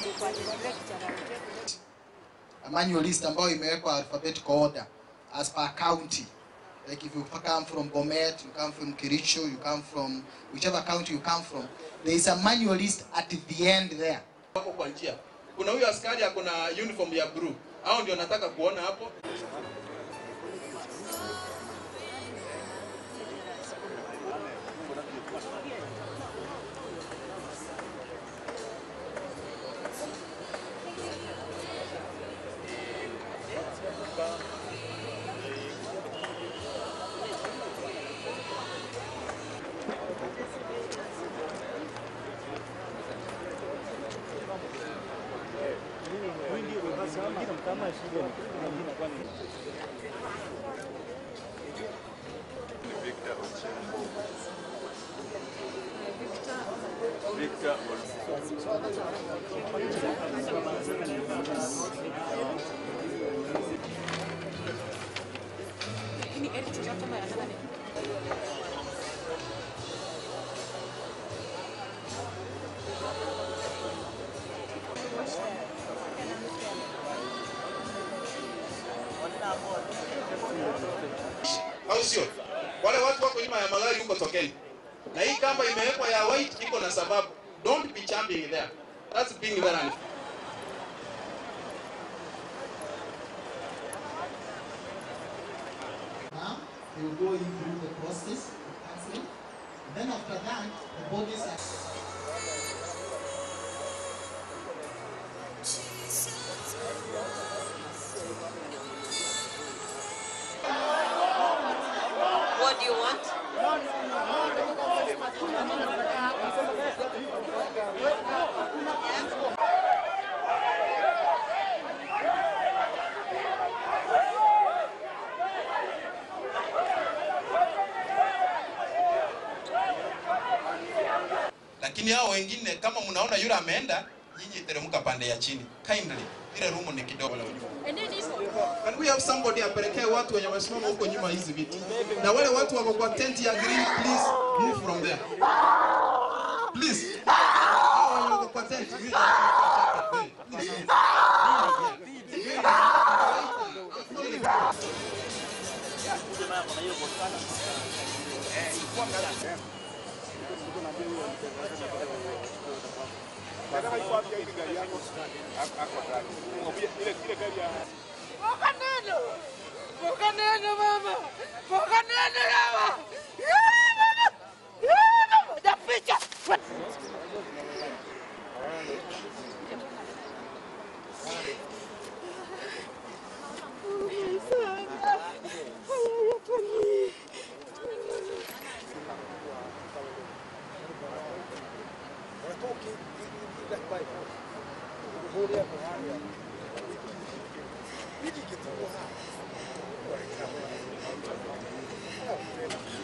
a manual list ambayo imewekwa alphabetical order as per county. Like if you come from Bomet, you come from Kericho, you come from whichever county you come from, there is a manual list at the end there. wako kwa njia. Kuna huyo askari ako na uniform ya blue, hao ndio nataka kuona hapo. au sio? Wale watu wako nyuma ya magari huko tokeni, na hii kamba imewekwa ya white iko na sababu. Don't be jumping there, that's being there. and- Now, they will go in through the process of counseling. Then after that, the bodies are What do you want? Lakini hao wengine kama mnaona yule ameenda, nyinyi teremka pande ya chini kindly, ile room ni kidogo. Can we have somebody apelekee watu wenye wamesimama huko nyuma hizi viti, na wale watu wako kwa tent ya green, please move from there please. Hao wenye wako kwa tent, you please. Mbokaneno! Mbokaneno mama! Mbokaneno mama! Yeah, mama! Yeah, mama! Naficha! Hiki kituo hapa.